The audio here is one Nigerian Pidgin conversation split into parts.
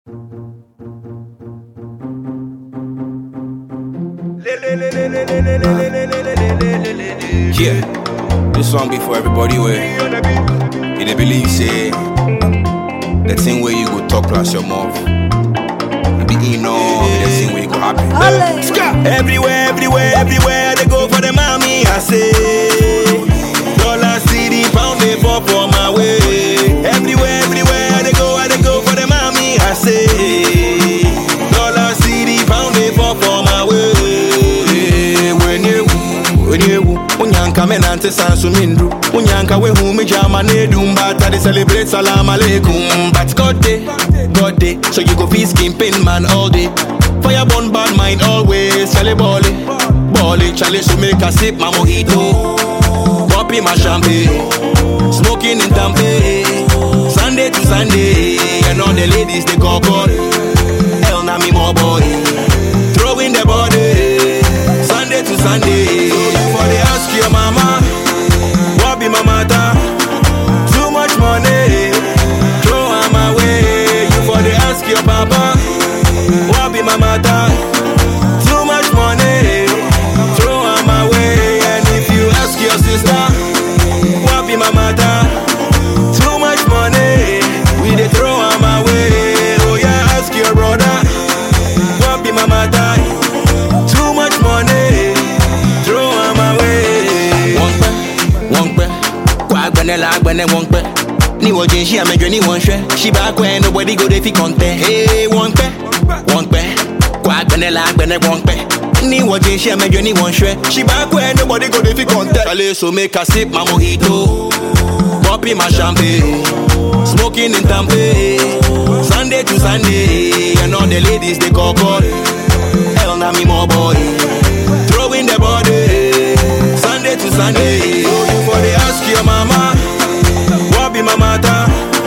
Yeah, this song be for everybody where you dey believe say the thing where you go talk plus your mouth. You be in all the thing where you go happy. Everywhere, everywhere, everywhere they go for the mommy. I say dollar, city, pound, they fall for my way. Everywhere, everywhere they go, I they go for the mommy. I say dollar, city, pound, they fall for my way. When you, when you, unyanka menante sansu mindru. Unyanka we hu me jama ne dumbata they celebrate salam alaikum. But God day, God day, so you go feast skin pain man all day. Fire burn bad mind always, chale bally, bally, chale so make a sip my mojito. Popping my champagne, smoking in Tampe. Sunday to Sunday, and all the ladies they call God. Hell na me more boy, throwing the body. Sunday to Sunday, for the ask your mama, what be my matter? Too much money, throw am away. You for the ask your papa, what be my matter? Too much money, throw am away. And if you ask your sister, what be my matter? Too much money, we dey throw am away. Oh yeah, ask your brother, what be my matter? Too much money, throw am away. Wọ́n pẹ́, wọ́n pẹ́, kó agbẹ́nẹ́ la agbẹ́nẹ́ wọ́n pẹ́. Ní wọ́n jẹ́ ṣí àmẹ́jọ ní wọ́n ṣẹ́, ṣí bá kọ́ ẹ nobody go dey fi kọ́ńtẹ́. Ee wọ́n pẹ́, wọ́n pẹ́, kó agbẹ́nẹ́ la agbẹ́nẹ́ wọ́n pẹ́. Ní wọ́n jẹ́ ṣí àmẹ́jọ ní wọ́n ṣẹ́, ṣí bá kọ́ ẹ nobody go dey fi kọ́ńtẹ́. Ṣàlẹ̀ so make I sip my mojito, popping my champagne, smoking in Tampe. Sunday to Sunday, and all the ladies they call God. Hell na me more boy, throwing the body. Sunday to Sunday, so you for the ask your mama, what be my matter?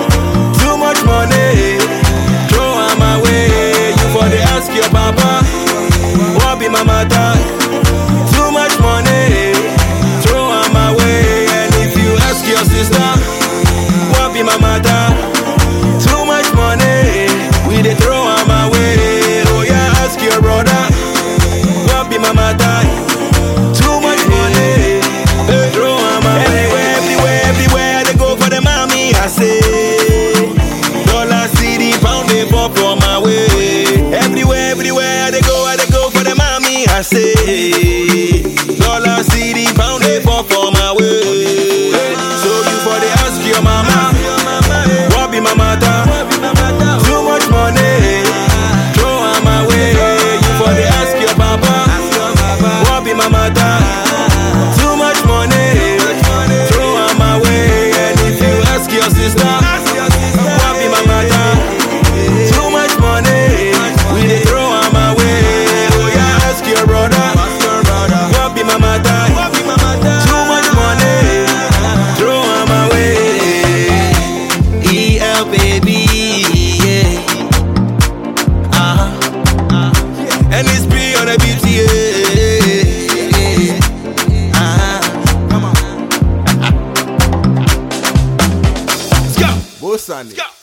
Too much money, throw am away. You for the ask your papa, what be my matter? Too much money, throw am away. And if you ask your sister, what be my matter? Too much money, we dey throw am away. Oh yeah, ask your brother, what be my matter? Too much money, eh, throw am away. Everywhere, everywhere, everywhere they go for the mommy, I say. Dollar, city, pound, they fall for my way. Everywhere, everywhere they go, I they go for the mommy, I say. Dollar, city, pound, they fall for my way. So you for the ask your mama, what be my matter? Too much money, throw am away. You for the ask your papa, what be my matter? Too much money, throw am away. And if you ask your sister, what be my matter? Too much money, we dey throw am away. Oh yeah, ask your brother, what be my matter? Too much money, throw am away. EL baby, yeah. Uh-huh. And it's be on the beat, yeah. Uh-huh. Come on. Let's go. Bosani. Let's go.